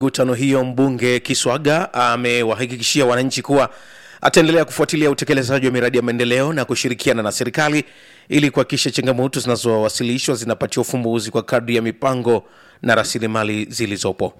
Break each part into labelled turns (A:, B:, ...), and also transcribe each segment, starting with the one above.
A: Mikutano hiyo mbunge Kiswaga amewahakikishia wananchi kuwa ataendelea kufuatilia utekelezaji wa miradi ya maendeleo na kushirikiana na serikali ili kuhakikisha changamoto zinazowasilishwa zinapatiwa ufumbuzi kwa kadri ya mipango na rasilimali zilizopo.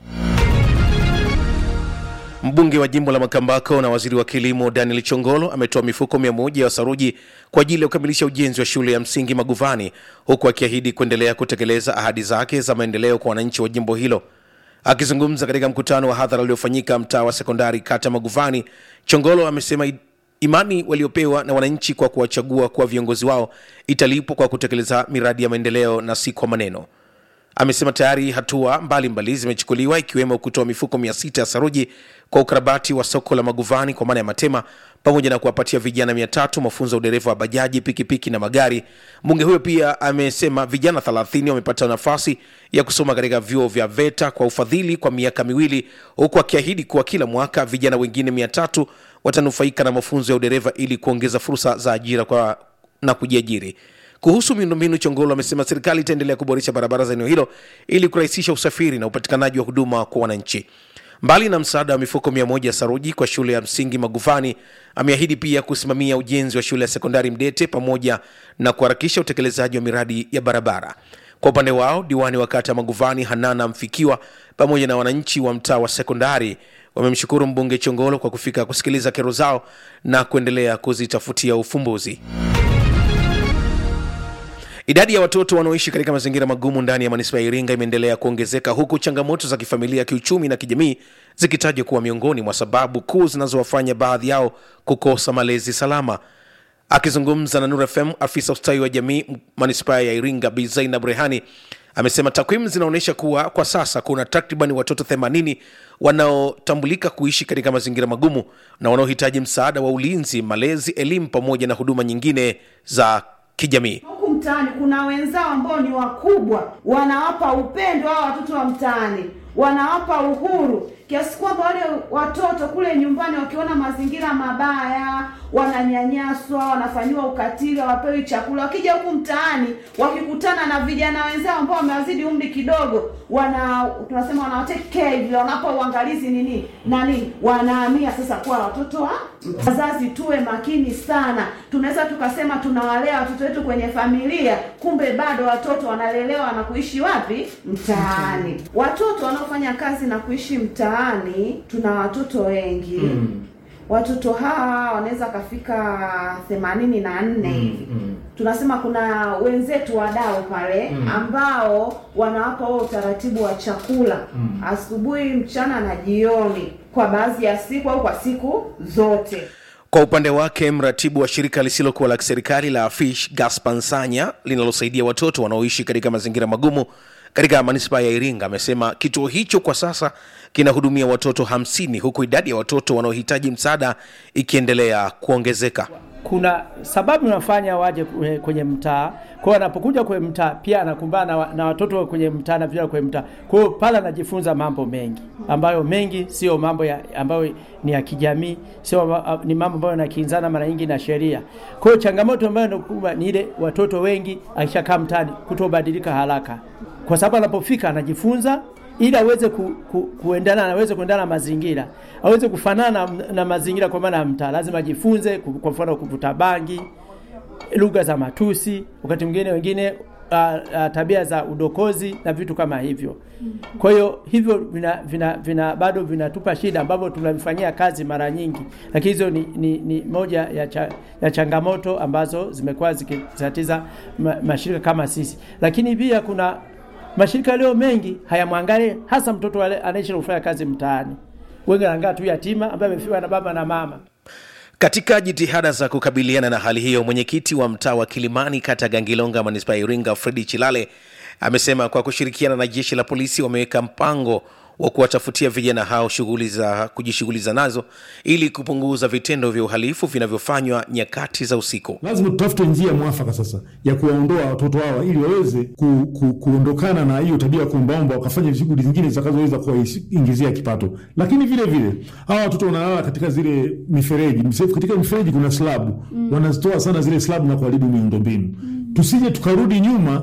A: Mbunge wa jimbo la Makambako na waziri wa kilimo Daniel Chongolo ametoa mifuko mia moja ya saruji kwa ajili ya kukamilisha ujenzi wa shule ya msingi Maguvani, huku akiahidi kuendelea kutekeleza ahadi zake za maendeleo kwa wananchi wa jimbo hilo. Akizungumza katika mkutano wa hadhara uliofanyika mtaa wa sekondari kata Maguvani, Chongolo amesema i- imani waliopewa na wananchi kwa kuwachagua kuwa viongozi wao italipwa kwa kutekeleza miradi ya maendeleo na si kwa maneno. Amesema tayari hatua mbalimbali zimechukuliwa ikiwemo kutoa mifuko mia sita ya saruji kwa ukarabati wa soko la Maguvani kwa maana ya Matema, pamoja na kuwapatia vijana mia tatu mafunzo ya udereva wa bajaji, pikipiki na magari. Mbunge huyo pia amesema vijana 30 wamepata nafasi ya kusoma katika vyuo vya VETA kwa ufadhili kwa miaka miwili, huku akiahidi kuwa kila mwaka vijana wengine mia tatu watanufaika na mafunzo ya udereva ili kuongeza fursa za ajira kwa na kujiajiri. Kuhusu miundombinu, Chongolo amesema serikali itaendelea kuboresha barabara za eneo hilo ili kurahisisha usafiri na upatikanaji wa huduma kwa wananchi. Mbali na msaada wa mifuko mia moja ya saruji kwa shule ya msingi Magufani, ameahidi pia kusimamia ujenzi wa shule ya sekondari Mdete pamoja na kuharakisha utekelezaji wa miradi ya barabara. Kwa upande wao, diwani wa kata ya Maguvani Hanana Mfikiwa pamoja na wananchi wa mtaa wa sekondari wamemshukuru mbunge Chongolo kwa kufika kusikiliza kero zao na kuendelea kuzitafutia ufumbuzi. Idadi ya watoto wanaoishi katika mazingira magumu ndani ya manispaa ya Iringa imeendelea kuongezeka huku changamoto za kifamilia, kiuchumi na kijamii zikitajwa kuwa miongoni mwa sababu kuu zinazowafanya baadhi yao kukosa malezi salama. Akizungumza na Nur FM, afisa ustawi wa jamii manispaa ya Iringa Bi Zainab Rehani amesema takwimu zinaonyesha kuwa kwa sasa kuna takriban watoto 80 wanaotambulika kuishi katika mazingira magumu na wanaohitaji msaada wa ulinzi, malezi, elimu pamoja na huduma nyingine za kijamii.
B: huku mtaani kuna wenzao ambao ni wakubwa, wanawapa upendo hao watoto wa mtaani, wanawapa uhuru kiasi kwamba wale watoto kule nyumbani wakiona mazingira mabaya, wananyanyaswa, wanafanyiwa ukatili, hawapewi chakula, wakija huku mtaani wakikutana na vijana wenzao ambao wamewazidi umri kidogo, wana tunasema wana take care vile, wanapa uangalizi nini na nini, wanahamia sasa kuwa watoto wa wazazi. Tuwe makini sana, tunaweza tukasema tunawalea watoto wetu kwenye familia, kumbe bado watoto wanalelewa na kuishi wapi? Mtaani. Watoto wanaofanya kazi na kuishi mtaani, tuna watoto wengi mm. Watoto hawa wanaweza kafika themanini na nne hivi mm. Tunasema kuna wenzetu wadau pale mm. ambao wanawapa wao utaratibu wa chakula mm. asubuhi, mchana na jioni, kwa baadhi ya siku au kwa siku zote.
A: Kwa upande wake mratibu wa shirika lisilokuwa la kiserikali la Fish Gaspar Nsanya linalosaidia watoto wanaoishi katika mazingira magumu katika manispaa ya Iringa amesema kituo hicho kwa sasa kinahudumia watoto hamsini huku idadi ya watoto wanaohitaji msaada ikiendelea kuongezeka.
C: kuna sababu inafanya waje kwe- kwenye mtaa. Kwa hiyo anapokuja kwenye mtaa pia anakumbana na, wa- na watoto wa kwenye mtaa na vijana kwenye mtaa. Kwa hiyo pale anajifunza mambo mengi ambayo mengi sio mambo ya, ambayo ni ya kijamii, sio ma- ni mambo ambayo yanakinzana mara nyingi na sheria. Kwa hiyo changamoto ambayo inakumba ni ile watoto wengi akishakaa mtaani kutobadilika haraka, kwa sababu anapofika anajifunza ili aweze ku, ku, kuendana aweze kuendana na mazingira, aweze kufanana na, na mazingira kwa maana ya mtaa, lazima ajifunze ku- kwa mfano kuvuta bangi, lugha za matusi, wakati mwingine wengine uh, uh, tabia za udokozi na vitu kama hivyo. Kwa hiyo hivyo vina, vina, vina bado vinatupa shida ambavyo tunavifanyia kazi mara nyingi, lakini hizo ni, ni, ni moja ya, cha, ya changamoto ambazo zimekuwa zikitatiza ma, mashirika kama sisi, lakini pia kuna mashirika leo mengi hayamwangalie hasa mtoto wale anaishi na kufanya kazi mtaani. Wengi wanaangaa tu yatima ambaye amefiwa na baba na mama.
A: Katika jitihada za kukabiliana na hali hiyo, mwenyekiti wa mtaa wa Kilimani kata Gangilonga manispaa ya Iringa Fredi Chilale amesema kwa kushirikiana na jeshi la polisi wameweka mpango wa kuwatafutia vijana hao shughuli za kujishughuliza nazo ili kupunguza vitendo vya uhalifu vinavyofanywa nyakati za usiku.
D: lazima tutafute njia mwafaka sasa ya kuwaondoa watoto hawa ili waweze ku, ku, kuondokana na hiyo tabia ya kuombaomba wakafanya shughuli zingine zitakazoweza kuwaingizia kipato. Lakini vile vile hawa watoto wanalala katika zile mifereji Mse- katika mifereji kuna slabu mm. wanazitoa sana zile slabu na kuharibu miundombinu mm. tusije tukarudi nyuma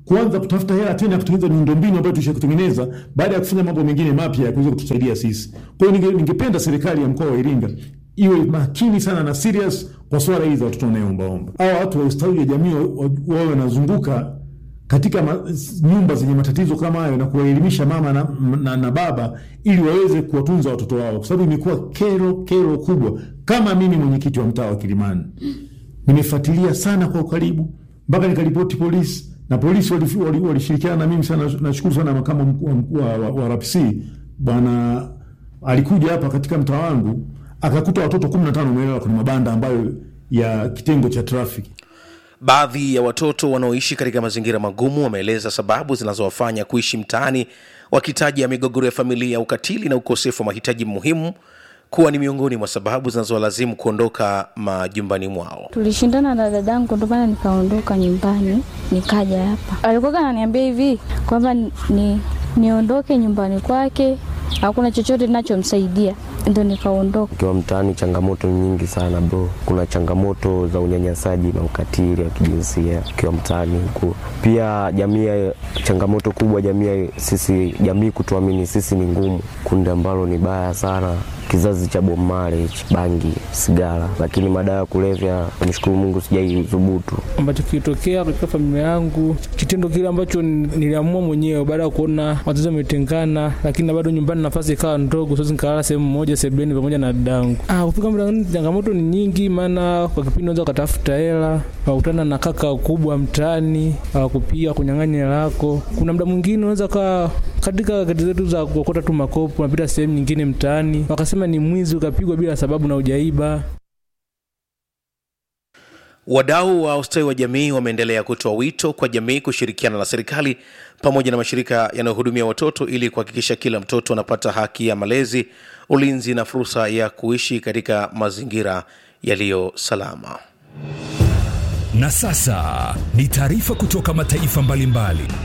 D: kuanza kutafuta hela tena ya kutengeneza miundombinu ambayo tushakutengeneza baada ya kufanya mambo mengine mapya ya kuweza kutusaidia sisi. Kwa hiyo ninge, ningependa serikali ya mkoa wa Iringa iwe makini sana na serious kwa swala hili za watoto wanaoombaomba. Hawa watu wa ustawi wa jamii wawe wanazunguka katika ma, nyumba zenye matatizo kama hayo na kuwaelimisha mama na, na, na baba ili waweze kuwatunza watoto wao, kwa sababu imekuwa kero kero kubwa. Kama mimi mwenyekiti wa mtaa wa Kilimani nimefuatilia sana kwa ukaribu mpaka nikaripoti polisi na polisi walishirikiana wali, wali na mimi sana. Nashukuru sana makamu mkuu mkuu wa, wa, wa RPC bwana alikuja hapa katika mtaa wangu akakuta watoto 15 wamelala kwenye mabanda ambayo ya kitengo cha trafiki.
A: Baadhi ya watoto wanaoishi katika mazingira magumu wameeleza sababu zinazowafanya kuishi mtaani, wakitaja migogoro ya familia, ukatili na ukosefu wa mahitaji muhimu kuwa ni miongoni mwa sababu zinazowalazimu kuondoka majumbani mwao.
E: Tulishindana na dadangu, ndo maana nikaondoka nyumbani nikaja hapa. Alikuwa ananiambia hivi kwamba ni niondoke nyumbani kwake, hakuna chochote ninachomsaidia ndo nikaondoka.
F: Ukiwa mtaani, changamoto nyingi sana bro. Kuna changamoto za unyanyasaji na ukatili wa kijinsia ukiwa mtaani huku. Pia jamii, changamoto kubwa jamii, sisi jamii kutuamini sisi ni ngumu, kundi ambalo ni baya sana kizazi cha Bob Marley, bangi, sigara, lakini madawa ya kulevya, namshukuru Mungu sijaidhubutu.
G: Ambacho kilitokea katika familia yangu, kitendo kile ambacho niliamua mwenyewe baada ya kuona wazazi wametengana, lakini bado nyumbani nafasi ikawa ndogo, siwezi nikalala sehemu moja sebuleni pamoja na dadangu. Ah, kufika mlangoni, changamoto ni nyingi, maana kwa kipindi unaweza ukatafuta hela, wakutana na kaka kubwa mtaani, akupiga kunyang'anya hela yako. Kuna muda mwingine unaweza kaa katika kati zetu za kuokota tu makopo, unapita sehemu nyingine mtaani, wakasema ni mwizi, ukapigwa bila sababu na ujaiba.
A: Wadau wa ustawi wa jamii wameendelea kutoa wito kwa jamii kushirikiana na serikali pamoja na mashirika yanayohudumia watoto ili kuhakikisha kila mtoto anapata haki ya malezi, ulinzi na fursa ya kuishi katika mazingira yaliyo salama.
H: Na sasa ni taarifa kutoka mataifa mbalimbali mbali.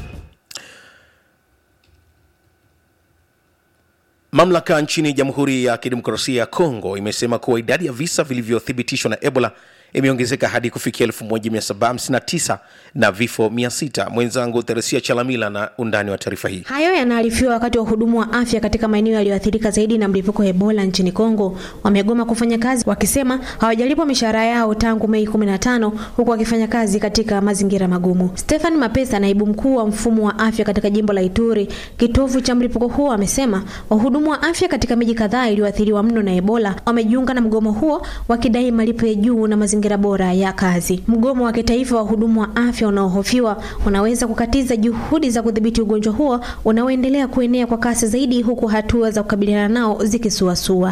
A: Mamlaka nchini Jamhuri ya Kidemokrasia ya Kongo imesema kuwa idadi ya visa vilivyothibitishwa na Ebola imeongezeka hadi kufikia 1759 na vifo 600. Mwenzangu Theresia Chalamila na undani wa taarifa hii.
I: Hayo yanaarifiwa wakati wa wahudumu wa afya katika maeneo yaliyoathirika zaidi na mlipuko wa Ebola nchini Kongo wamegoma kufanya kazi, wakisema hawajalipwa mishahara yao tangu Mei 15 huku wakifanya kazi katika mazingira magumu. Stefan Mapesa, naibu mkuu wa mfumo wa afya katika jimbo la Ituri, kitovu cha mlipuko huo, amesema wahudumu wa afya katika miji kadhaa iliyoathiriwa mno na Ebola wamejiunga na mgomo huo wakidai malipo ya juu na mazingira bora ya kazi. Mgomo wa kitaifa wa wahudumu wa afya unaohofiwa unaweza kukatiza juhudi za kudhibiti ugonjwa huo unaoendelea kuenea kwa kasi zaidi, huku hatua za kukabiliana nao zikisuasua.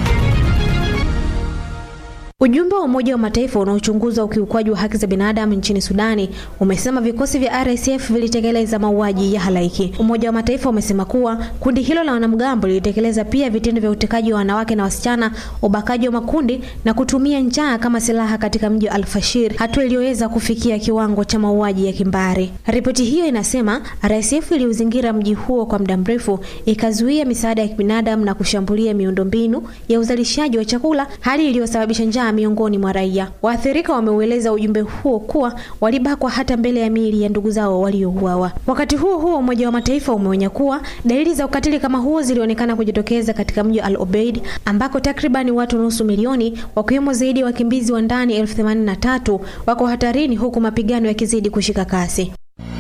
I: Ujumbe wa Umoja wa Mataifa unaochunguza ukiukwaji wa haki za binadamu nchini Sudani umesema vikosi vya RSF vilitekeleza mauaji ya halaiki. Umoja wa Mataifa umesema kuwa kundi hilo la wanamgambo lilitekeleza pia vitendo vya utekaji wa wanawake na wasichana, ubakaji wa makundi na kutumia njaa kama silaha katika mji wa Al-Fashir, hatua iliyoweza kufikia kiwango cha mauaji ya kimbari. Ripoti hiyo inasema RSF iliuzingira mji huo kwa muda mrefu, ikazuia misaada ya kibinadamu na kushambulia miundombinu ya uzalishaji wa chakula, hali iliyosababisha njaa miongoni mwa raia. Waathirika wameueleza ujumbe huo kuwa walibakwa hata mbele ya miili ya ndugu zao waliouawa. Wakati huo huo, Umoja wa Mataifa umeonya kuwa dalili za ukatili kama huo zilionekana kujitokeza katika mji wa Al Obeid ambako takribani watu nusu milioni wakiwemo zaidi ya wakimbizi wa ndani elfu themanini na tatu wako hatarini huku mapigano yakizidi kushika kasi.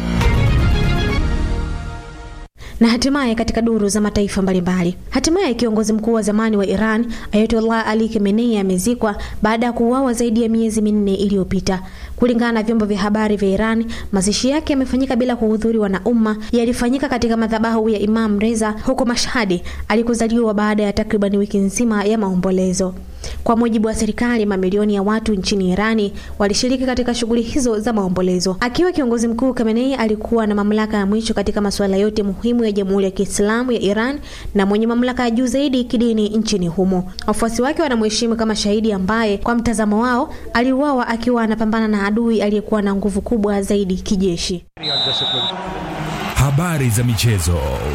I: na hatimaye katika duru za mataifa mbalimbali. Hatimaye kiongozi mkuu wa zamani wa Iran Ayatollah Ali Khamenei amezikwa baada ya kuuawa zaidi ya miezi minne iliyopita. Kulingana na vyombo vya habari vya Iran, mazishi yake yamefanyika bila kuhudhuriwa na umma. Yalifanyika katika madhabahu ya Imam Reza huko Mashhadi alikozaliwa baada ya takriban wiki nzima ya maombolezo. Kwa mujibu wa serikali, mamilioni ya watu nchini Irani walishiriki katika shughuli hizo za maombolezo. Akiwa kiongozi mkuu, Khamenei alikuwa na mamlaka ya mwisho katika masuala yote muhimu ya Jamhuri ya Kiislamu ya Iran na mwenye mamlaka ya juu zaidi kidini nchini humo. Wafuasi wake wanamheshimu kama shahidi ambaye kwa mtazamo wao aliuawa akiwa anapambana na adui aliyekuwa na nguvu kubwa zaidi kijeshi.
H: Habari za michezo.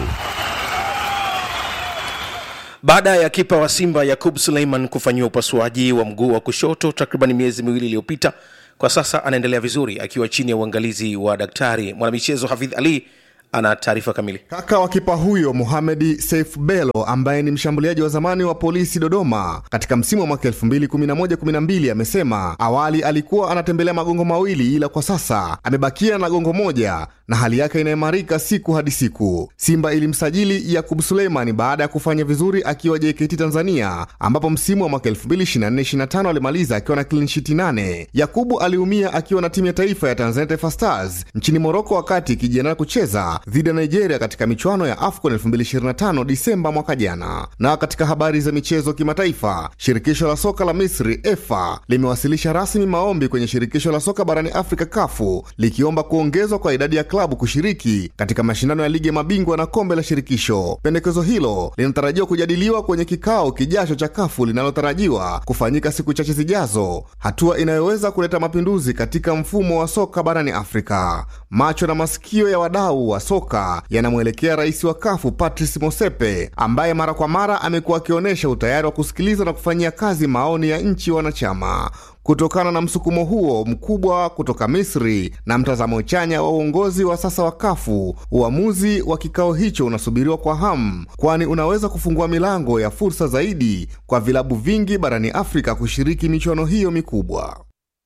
A: Baada ya kipa wa Simba Yakub Suleiman kufanyiwa upasuaji wa mguu wa kushoto takriban miezi miwili iliyopita kwa sasa anaendelea vizuri akiwa chini ya uangalizi wa daktari. Mwanamichezo Hafidh Ali ana taarifa kamili.
J: Kaka wa kipa huyo Mohamed Seif Bello ambaye ni mshambuliaji wa zamani wa polisi Dodoma katika msimu wa mwaka 2011-12 amesema awali alikuwa anatembelea magongo mawili, ila kwa sasa amebakia na gongo moja na hali yake inaimarika siku hadi siku. Simba ilimsajili Yakub Suleimani baada ya kufanya vizuri akiwa JKT Tanzania, ambapo msimu wa mwaka 2024-25 alimaliza akiwa na clean sheet 8. Yakubu aliumia akiwa na timu ya taifa ya Tanzania Taifa Stars nchini Moroko wakati ikijiandaa kucheza dhidi ya Nigeria katika michuano ya AFCON 2025 Disemba mwaka jana. Na katika habari za michezo kimataifa, shirikisho la soka la Misri EFA limewasilisha rasmi maombi kwenye shirikisho la soka barani Afrika kafu likiomba kuongezwa kwa idadi ya klabu kushiriki katika mashindano ya ligi ya mabingwa na kombe la shirikisho. Pendekezo hilo linatarajiwa kujadiliwa kwenye kikao kijacho cha kafu linalotarajiwa kufanyika siku chache zijazo, hatua inayoweza kuleta mapinduzi katika mfumo wa soka barani Afrika. Macho na masikio ya wadau wa soka yanamwelekea rais wa kafu Patrice Mosepe ambaye mara kwa mara amekuwa akionyesha utayari wa kusikiliza na kufanyia kazi maoni ya nchi wanachama. Kutokana na msukumo huo mkubwa kutoka Misri na mtazamo chanya wa uongozi wa sasa wa kafu, uamuzi wa kikao hicho unasubiriwa kwa hamu, kwani unaweza kufungua milango ya fursa zaidi kwa vilabu vingi barani Afrika kushiriki michuano hiyo mikubwa.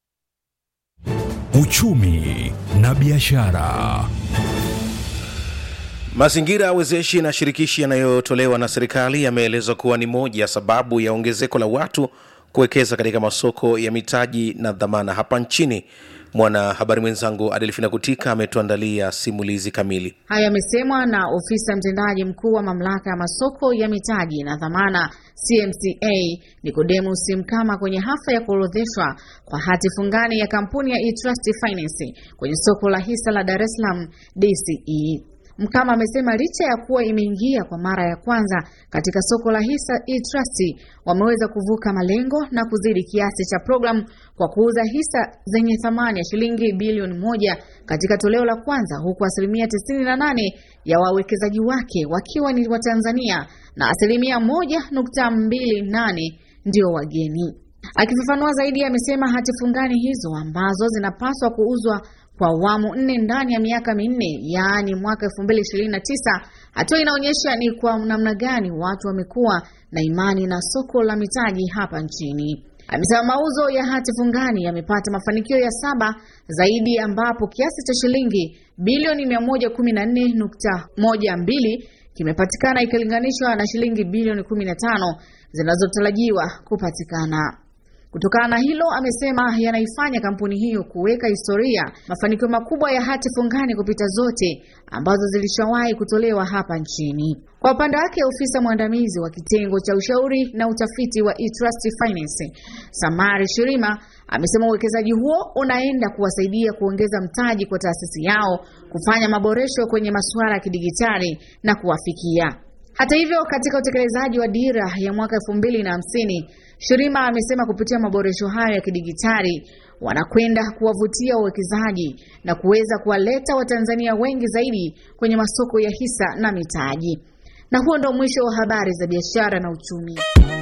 H: Uchumi na biashara.
A: Mazingira ya wezeshi na shirikishi yanayotolewa na serikali yameelezwa kuwa ni moja ya sababu ya ongezeko la watu kuwekeza katika masoko ya mitaji na dhamana hapa nchini. Mwanahabari mwenzangu Adelfina Kutika ametuandalia simulizi kamili.
K: Hayo yamesemwa na ofisa mtendaji mkuu wa mamlaka ya masoko ya mitaji na dhamana CMCA Nicodemus Mkama kwenye hafla ya kuorodheshwa kwa hati fungani ya kampuni ya eTrust Finance kwenye soko la hisa la Dar es Salaam DCE. Mkama amesema licha ya kuwa imeingia kwa mara ya kwanza katika soko la hisa eTrust, wameweza kuvuka malengo na kuzidi kiasi cha programu kwa kuuza hisa zenye thamani ya shilingi bilioni moja katika toleo la kwanza, huku asilimia 98 ya wawekezaji wake wakiwa ni Watanzania na asilimia 1.28 ndio wageni. Akifafanua zaidi, amesema hati fungani hizo ambazo zinapaswa kuuzwa kwa awamu nne ndani ya miaka minne, yaani mwaka 2029. Hatua inaonyesha ni kwa namna gani watu wamekuwa na imani na soko la mitaji hapa nchini. Amesema mauzo ya hati fungani yamepata mafanikio ya saba zaidi, ambapo kiasi cha shilingi bilioni 114.12 kimepatikana ikilinganishwa na shilingi bilioni 15 zinazotarajiwa kupatikana. Kutokana na hilo, amesema yanaifanya kampuni hiyo kuweka historia mafanikio makubwa ya hati fungani kupita zote ambazo zilishawahi kutolewa hapa nchini. Kwa upande wake, ofisa mwandamizi wa kitengo cha ushauri na utafiti wa eTrust Finance Samari Shirima amesema uwekezaji huo unaenda kuwasaidia kuongeza mtaji kwa taasisi yao, kufanya maboresho kwenye masuala ya kidigitali na kuwafikia hata hivyo, katika utekelezaji wa dira ya mwaka elfu mbili na hamsini, Shirima amesema kupitia maboresho hayo ya kidigitali wanakwenda kuwavutia wawekezaji na kuweza kuwaleta Watanzania wengi zaidi kwenye masoko ya hisa na mitaji. Na huo ndo mwisho wa habari za biashara na uchumi.